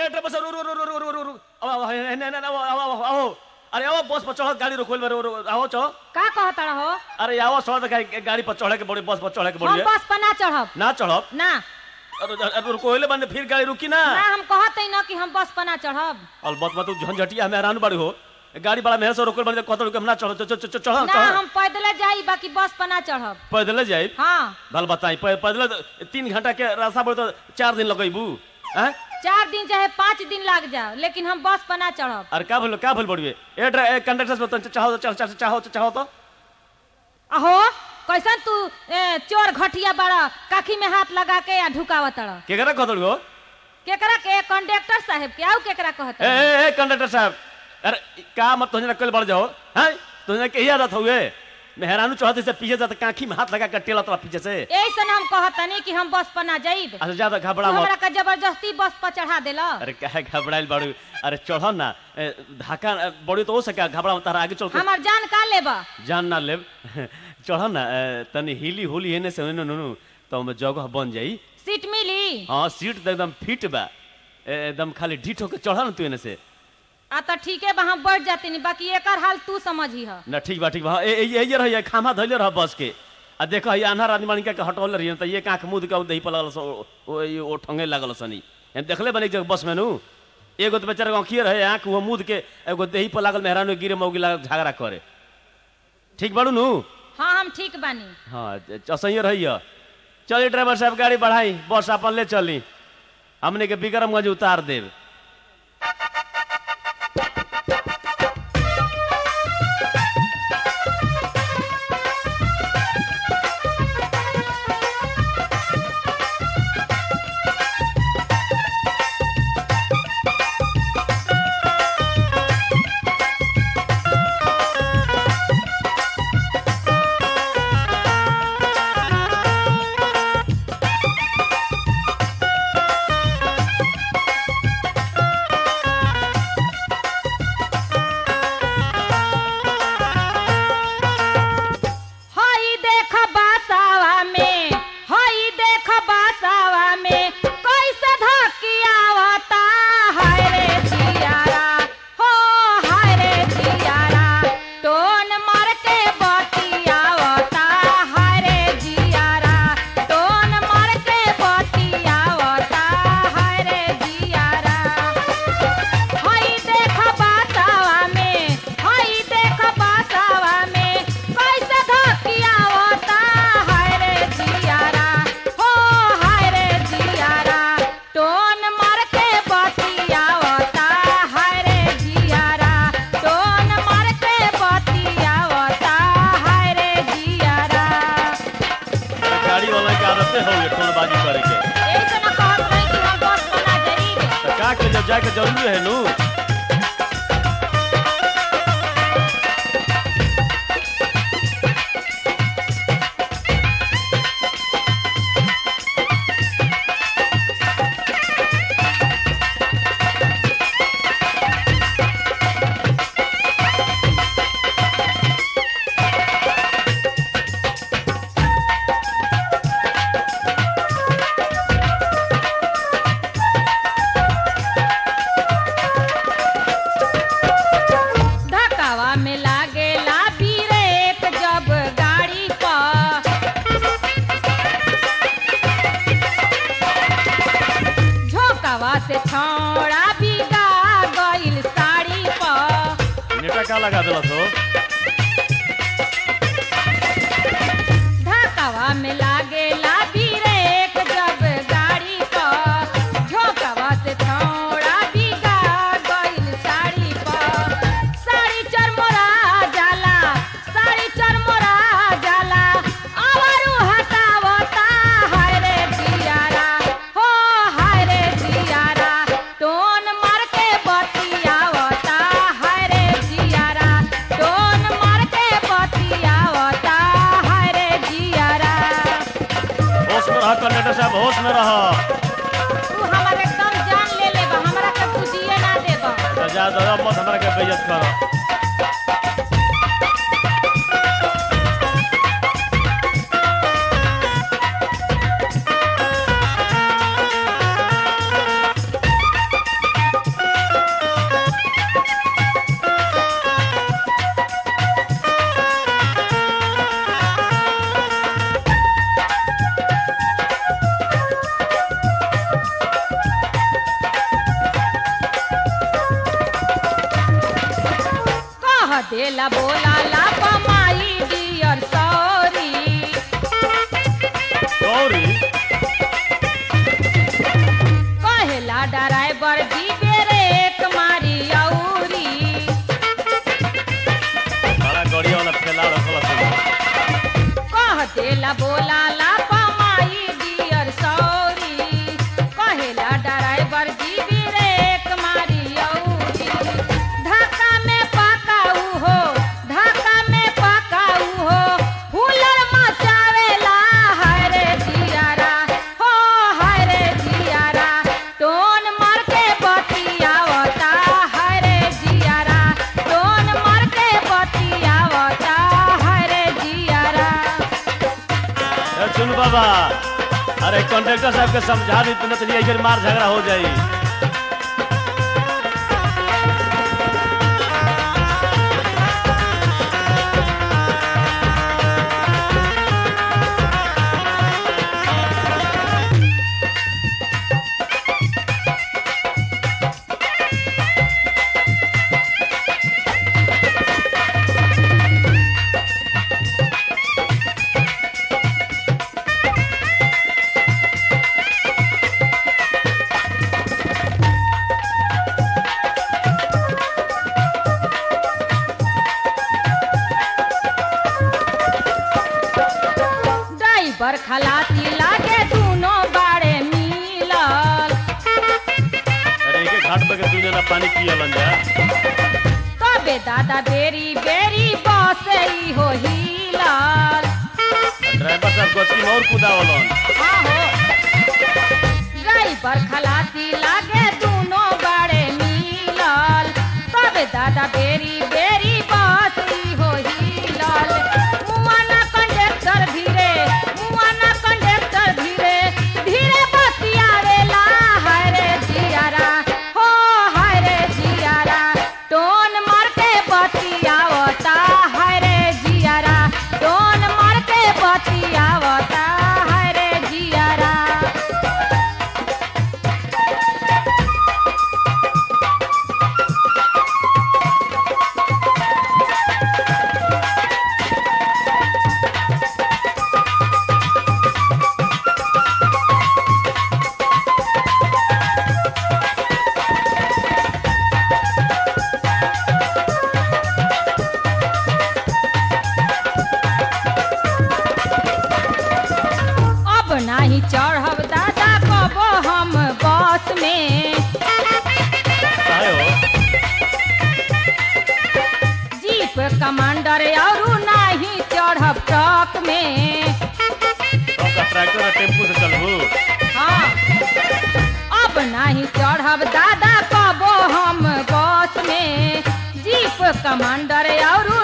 ए driver साहब रू रू रू रू रू रू रू अब अब हे ने ने आओ आओ आओ आओ अरे आओ बस पर चढ़ो गाड़ी रोकोल रू रू आओ चढ़ो का कहता हो अरे आओ चढ़ो तो गाड़ी पर चढ़े के बड़ी बस पर चढ़े के हम बड़ी बस पर ना चढ़ब ना चढ़ब ना अरे अरे कोयले बंद फिर गाड़ी रुकी ना ना हम कहत ही ना कि हम बस पर ना चढ़ब अलबत मत झंझटिया में हैरान बड़ी हो गाड़ी बड़ा मेहर से रोकल बंद कत रुके हम ना चढ़ो चढ़ो चढ़ो चढ़ो ना हम पैदल जाई बाकी बस पर ना चढ़ब पैदल जाए हाँ भल बताई पै- पैदल तो तीन घंटा के रास्ता पर तो चार दिन लगेबू हैं चार दिन चाहे पाँच दिन लाग जाओ लेकिन हम बस पर ना चढ़ब अरे का भूल का भूल बड़िए ए ड्रा- ए कंडक्टर से तो चाहो तो चाहो चाहो चाहो तो अहो कैसन तू ए, चोर घटिया बड़ा काखी में हाथ लगा के या ढुकावत रह केकरा कहत गो केकरा के कंडक्टर साहब के आउ केकरा कहत ए ए ए कंडक्टर साहब अरे का मत तुझे कल बढ़ जाओ हैं तुझे के आदत हुए मेहरानू चाहते से पीछे जाता काखी में हाथ लगा कर टेला तो पीछे से ऐसन हम कहतनी कि हम बस पर ना जाइब अच्छा ज्यादा तू घबरा हमरा मत का जबरदस्ती बस पर चढ़ा देला अरे काहे घबराइल बाड़ू अरे चढ़ो ना ए, धक्का ए, बड़ी तो हो सका घबरा मत तारा आगे चल के हमार जान का लेबा जान ना लेब चढ़ो ना ए, तनी हिली होली हेने से नु नु तो हमें जगह बन जाई सीट मिली हाँ सीट तो एकदम फिट बा ए, एकदम खाली ढीठ होके चढ़ा ना तू एने से आ तो ठीक है बा हम बढ़ जाते नहीं बाकी एकर हाल तू समझी ह ना ठीक बा ठीक बा ए ए ये रही खामा धइले रह बस के आ देखो ये अनहर आदमी मानिका के हटौले रही त ये कांख मुद के दही पर लगल सो ओ ये ओ ठंगे लागल सनी हम देखले बने जग बस में नु एगो तो बेचारा आंखिए रहे आंख वो मुद के एगो दही पर लागल मेहरान गिरे मौगी लागल झगड़ा करे ठीक बाड़ू नु हाँ हम ठीक बानी हाँ चसैये रही चलिए ड्राइवर साहब गाड़ी बढ़ाई बस अपन ले चली हमने के बिक्रमगंज उतार देव हई देख बासावा में हई देख बासावा में कैसे धकियावता हाय रे जियारा हो हाय रे जियारा टोन मार के बतियावता हाय रे जियारा टोन मार के बतियावता हाय रे जियारा हई देख बासावा में हई देख बासावा में कैसे धकियावता हाय रे जियारा हो हाय रे जियारा टोन मार के बतियावता हाय रे जियारा टोन मार के बतियावता हाय रे जियारा गाड़ी वाला के आदत हो गई टोलबाजी करे के ऐसे न कहत रही कि हम बस पर ना जरीब तो का के जब जाके जरूरी है नु धक्कावा में लागेला ब्रेक जब गाड़ी पर झोंकावा से छौड़ा बिगा गइल साड़ी पर नेटा का लगा देला तो धक्कावा में लागेला ब्रेक जब गाड़ी पर झोंकावा से छौड़ा बिगा गइल साड़ी पर साड़ी चरमोरा जाला साड़ी चरमोरा जाला आवारू हटावता हाय रे जियारा हो हाय रे जियारा टोन मार के बतियावता हाय रे जियारा टोन मार के बतियावता हाय रे जियारा होश में रह कंडक्टर साहब होश में रह तू हमर एकदम जान ले लेबा हमरा के तू जिए ना देबा तो जा दो मत हमरा के बेइज्जत कर देला बोला ला माई डियर सॉरी गौरी कहेला ड्राइवर जी बेरे मारी औरी बड़ा गड़िया वाला फैला रखल सन कह देला बोला ला माई डियर सॉरी कहेला ड्राइवर जी ब्रेक मारी औरी धक्का में पकाऊ हो धक्का में पकाऊ हो हुलर मचावेला हरे जियारा हो हरे जियारा टोन मार के बतियावता हरे जियारा टोन मार के बतियावता हरे जियारा ए, चुन बाबा अरे कंडक्टर साहब के समझा दी तुमने तो ये मार झगड़ा हो जाई ड्राइवर खलासी लागे दोनों बाड़े मिलल अरे एक घाट पे के दू जना पानी पियलन जा तबे दादा बेरी बेरी बस ही हो हिलल ड्राइवर साहब गचकी में और कुदावलन आहो ड्राइवर खलासी लागे दोनों बाड़े मिलल तबे दादा बेरी बेरी बस ही हो हिलल मुआना कंडक्टर धीरे मुआना कंडक्टर धीरे धीरे बतियावेला हरे जियारा हो हरे जियारा टोन मार के बतियावता हरे जियारा टोन मार के बतियावता हरे जियारा अब नाही चढ़ब दादा कबो हम बस में काहे हो जीप कमांडर और नाही चढ़ब ट्रक में सबका ट्रैक्टर और टेम्पू से चलबू हाँ अब नाही चढ़ब दादा कबो हम बस में जीप कमांडर और